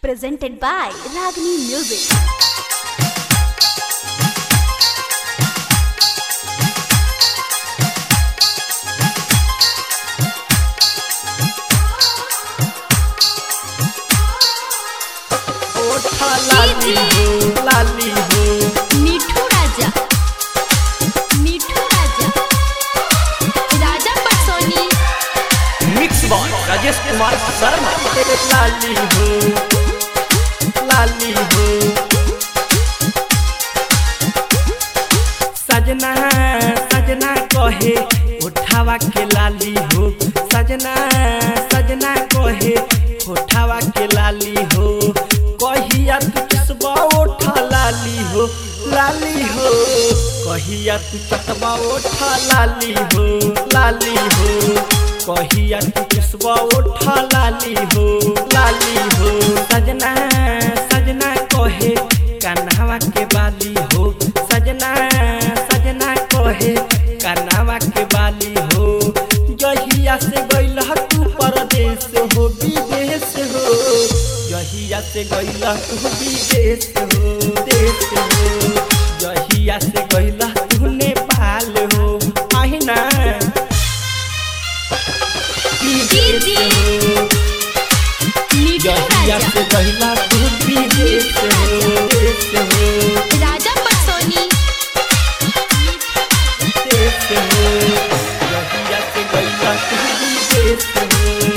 presented by Ragini Music. ओठा लाली हो लाली हो मिठू राजा मिठू राजा राजा पटसोनी मिक्स बॉय राजेश कुमार शर्मा लाली हो लाली हो सजना सजना कहे उठावा के लाली हो सजना सजना कहे उठावा के लाली हो कहिया तू चसबा ओठा लाली हो लाली हो कहिया तू चसबा ओठा लाली हो लाली हो कहिया तू चसबा ओठा लाली हो लाली हो सजना सजना कहे कन्हवा के बाली हो सजना सजना कहे कन्हवा के बाली हो जहिया से गइल तू परदेश हो विदेश हो जहिया से गइल तू विदेश हो देश हो जहिया से गइल तू नेपाल हो आहिना विदेश हो मिठू जहिया राजा से गइल तू विदेश हो देश हो राजा पटसोनी देश हो जहिया से गइल तू विदेश हो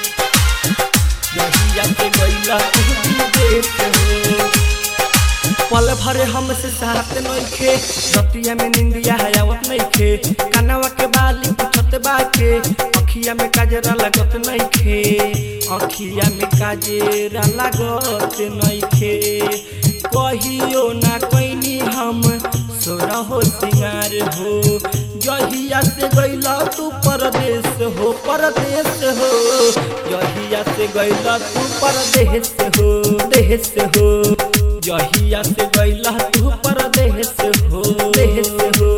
जहिया से गइल तू विदेश हो पल भरे हमसे साथ नइखे रतिया में निंदिया हयावत नइखे कनवा के बाली पुछत बाके अखिया में काजरा लागत नइखे अखिया में काजरा लागत नइखे कहियो ना कइनी हम सोरा हो सिंगार हो जहिया से गइला तू परदेश हो परदेश हो जहिया से गइला तू परदेश हो देश हो जहिया से गइला तू परदेश हो देश हो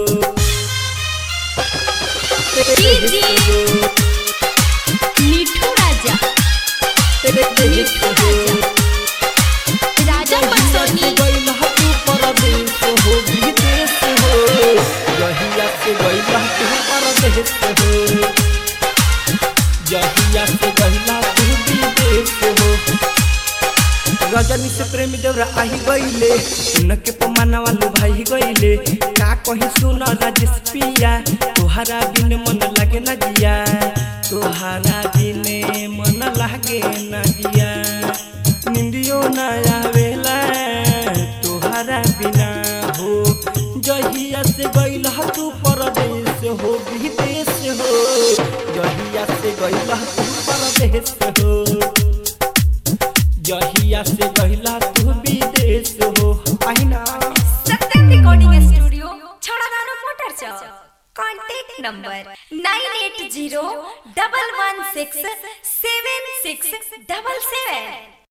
देश हो मिठू राजा देश हो राजा पटसोनी गइला तू परदेश हो विदेश हो जहिया से गइला तू परदेश हो जहिया से गइला तू विदेश हो रजनी से प्रेम देवरा आही गईले उनके पमाना वालू भाई गईले का कही सुन राजेश पिया तोहरा बिन मन लागे ना जिया तोहरा बिन मन लागे ना जिया निंदियो ना आवेला तोहरा बिना हो जहिया से गइल तू परदेश हो विदेश हो जहिया से गइल तू परदेश हो जहिया से गहिला तू विदेश हो आईना सत्यम रिकॉर्डिंग स्टूडियो छड़ादानो motor Chowk contact number nine eight zero double one six seven six double सेवन